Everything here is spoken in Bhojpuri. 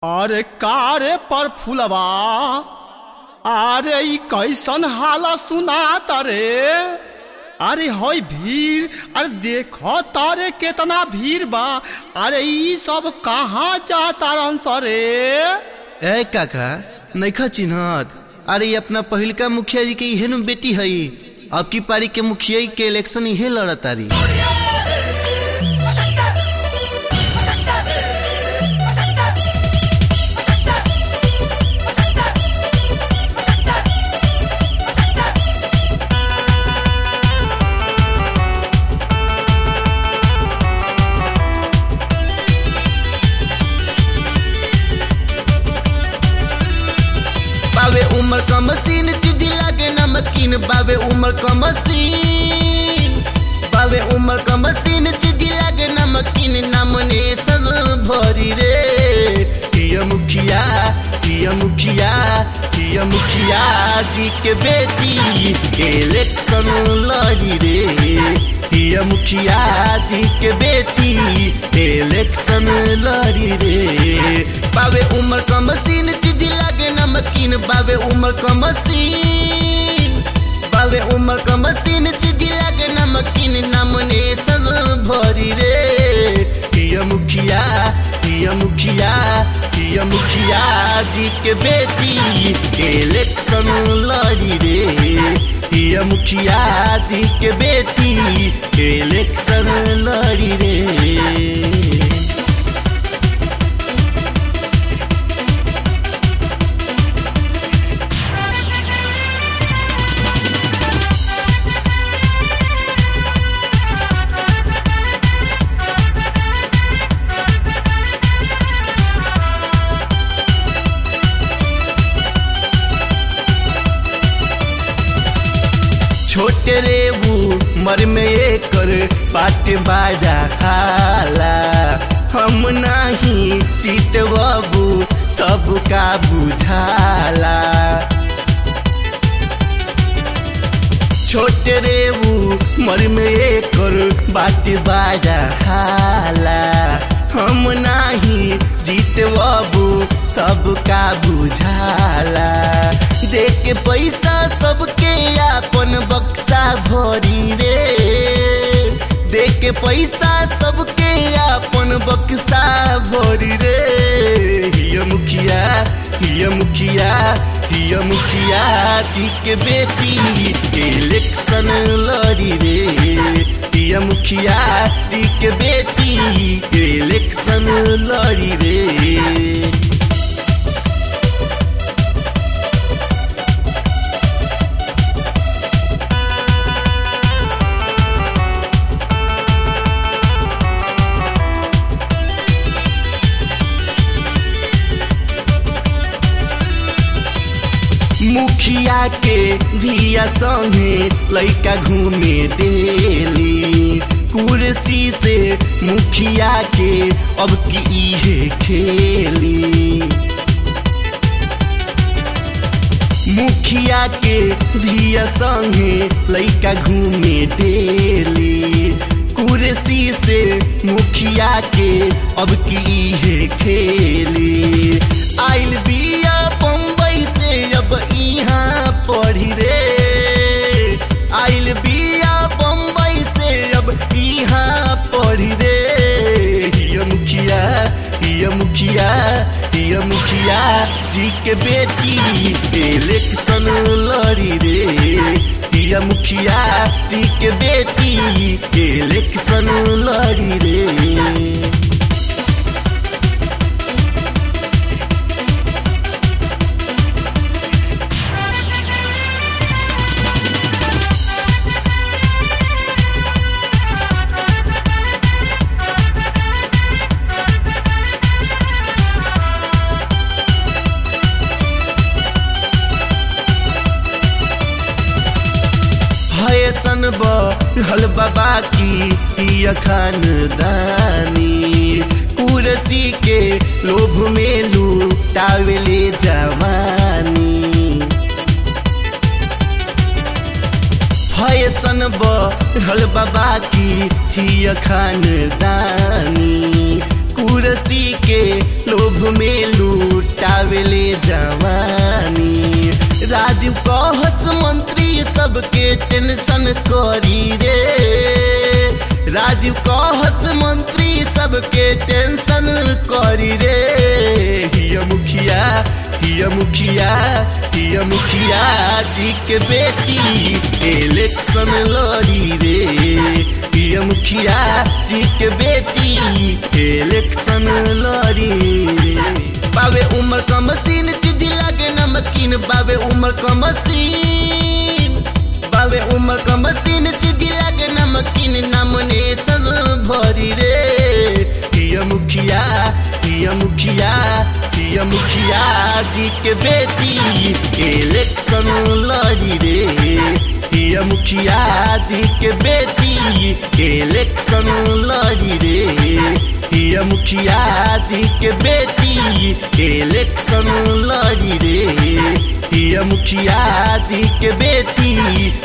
अरे का रे पर फुलवा अरे ई कैसन हाला सुनात रे अरे हई भीड़ अरे देखो तारे केतना भीड़ बा अरे ई सब कहाँ जातारन सरे ए काका नैखा चिन्हत अरे ये अपना पहिलका मुखिया जी के इहे नु बेटी हई अब की पारी के मुखिया के इलेक्शन इहे लड़तारी बावे उमर का मशीन चीज लागे नमकीन बावे उमर का मशीन बावे उमर का मशीन चीज लागे नमकीन नामिनेशन भरी रे किया मुखिया किया मुखिया किया मुखिया जी के बेटी इलेक्शन लड़ी रे किया मुखिया जी के बेटी इलेक्शन लड़ी रे बावे उमर का मशीन चीज लागे नमकीन बावे उमर का मशीन बावे उमर का मशीन चीज लागे नमकीन नामिनेशन भरी रे किया मुखिया किया मुखिया किया मुखिया जी के बेटी इलेक्शन लड़ी रे किया मुखिया जी के बेटी इलेक्शन लड़ी रे छोटे रे वो मर में एकर पाट बाजा हाला हम नाही चित बाबू सबका बुझाला छोटे रे वो मर में एकर बात बाजा हाला हम नाही जीत बाबू सबका बुझाला देख के पैसा सबके अपन बक्सा भरी रे देख के पैसा सबके अपन बक्सा भरी रे हिया मुखिया हिया मुखिया हिया मुखिया जी के बेटी इलेक्शन लड़ी रे हिया मुखिया जी के बेटी इलेक्शन लड़ी रे मुखिया के धिया संगे लैका घूमे डेली कुर्सी से मुखिया के अब की इहे खेली मुखिया के धिया संगे लैका घूमे डेली कुर्सी से मुखिया के अब की इहे खेली आइल बिया बम्बई से अब यहाँ पढ़ी रे आइल बिया बम्बई से अब यहाँ पढ़ी रे हिया मुखिया हिया मुखिया हिया मुखिया जी के बेटी इलेक्शन लड़ी रे हिया मुखिया जी के बेटी इलेक्शन लड़ी रे फैशन बढ़ल बाबा की खानदानी कुर्सी के लोभ में लूटावेले जवानी फैशन बढ़ल बाबा की खानदानी कुरसी के लोभ में लूटावेले जवानी राजीव कहत मंत्री सबके टेंशन करी रे राजीव कहत मंत्री सबके टेंशन करी रे हिया मुखिया हिया मुखिया हिया मुखिया जी के बेटी इलेक्शन लड़ी रे हिया मुखिया जी के बेटी इलेक्शन लड़ी रे बाबे उम्र का मशीन चीज लागे नमकीन बाबे उम्र का मशीन बाबे उम्र का मशीन चीज लागे नमकीन नामिनेशन भरी रे हिया मुखिया हिया मुखिया हिया मुखिया जी के बेटी इलेक्शन लड़ी रे हिया मुखिया जी के बेटी इलेक्शन लड़ी रे हिया मुखिया जी के बेटी इलेक्शन लड़ी रे हिया मुखिया जी के बेटी